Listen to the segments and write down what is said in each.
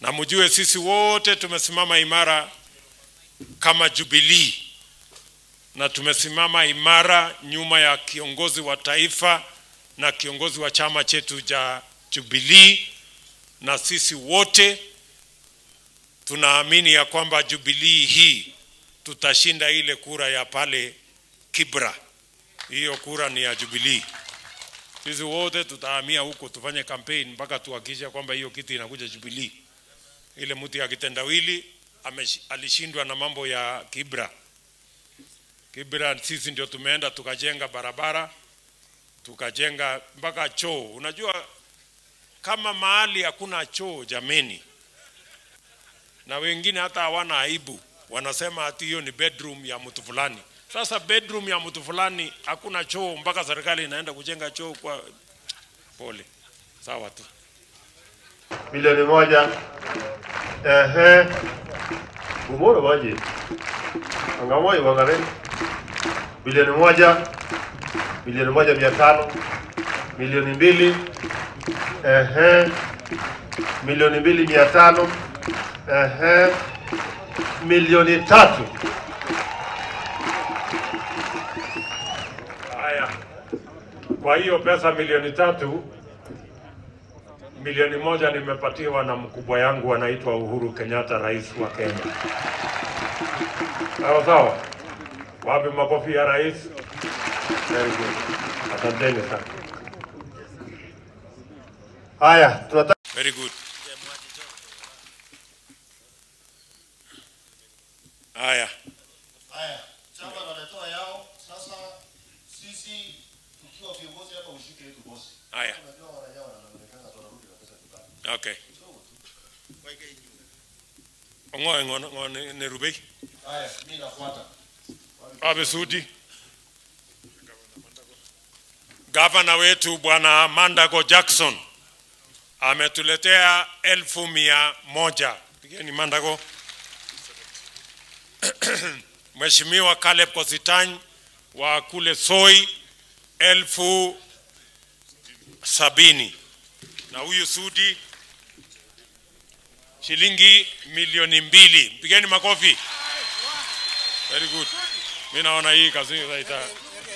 na mjue sisi wote tumesimama imara kama Jubilee na tumesimama imara nyuma ya kiongozi wa taifa na kiongozi wa chama chetu cha Jubilee, na sisi wote tunaamini ya kwamba Jubilee hii tutashinda ile kura ya pale Kibra. Hiyo kura ni ya Jubilee. Sisi wote tutahamia huko tufanye campaign mpaka tuhakikishe kwamba hiyo kitu inakuja Jubilee. Ile mtu ya kitendawili amesh- alishindwa na mambo ya Kibra. Kibra sisi ndio tumeenda tukajenga barabara, tukajenga mpaka choo. Unajua kama mahali hakuna choo jameni, na wengine hata hawana aibu, wanasema ati hiyo ni bedroom ya mtu fulani. Sasa bedroom ya mtu fulani hakuna choo, mpaka serikali inaenda kujenga choo kwa pole. Sawa tu. milioni moja ehe umoro baje angamoi wangare bilioni moja milioni moja mia tano milioni mbili ehe milioni mbili mia tano ehe milioni tatu Haya, kwa hiyo pesa milioni tatu, milioni moja nimepatiwa na mkubwa yangu anaitwa Uhuru Kenyatta, rais wa Kenya. Sawa sawa, wapi makofi ya rais? Very good, asanteni sana. haya tunataka Very good. Haya, Haya, chama wanatoa yao. Sasa sisi tukiwa viongozi hapa ushike yetu bosi. haya, Unajua wana yao wanaonekana tunarudi na pesa nyumbani. okay. Ngoe ngoe ngoe ne rubei. Haya, mimi nafuata. Abe Sudi. Gavana wetu Bwana Mandago Jackson ametuletea elfu mia moja. Pigeni Mandago. Mheshimiwa Caleb Kositany wa kule Soi elfu sabini na huyu Sudi shilingi milioni mbili. Pigeni makofi. Very good. Mimi naona hii kazi ita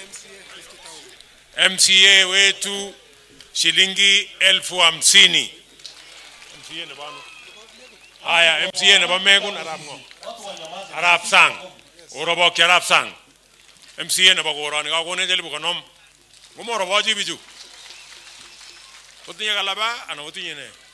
MCA wetu shilingi elfu hamsini. MCA ne bano. Haya, MCA ne bamegu na ramgo. Arab sang. Orobo ki Arab sang. MCA ne bagora ni kako ne jeli bukanom. Gumo orobo ji biju. Utinya kalaba ana utinya ne.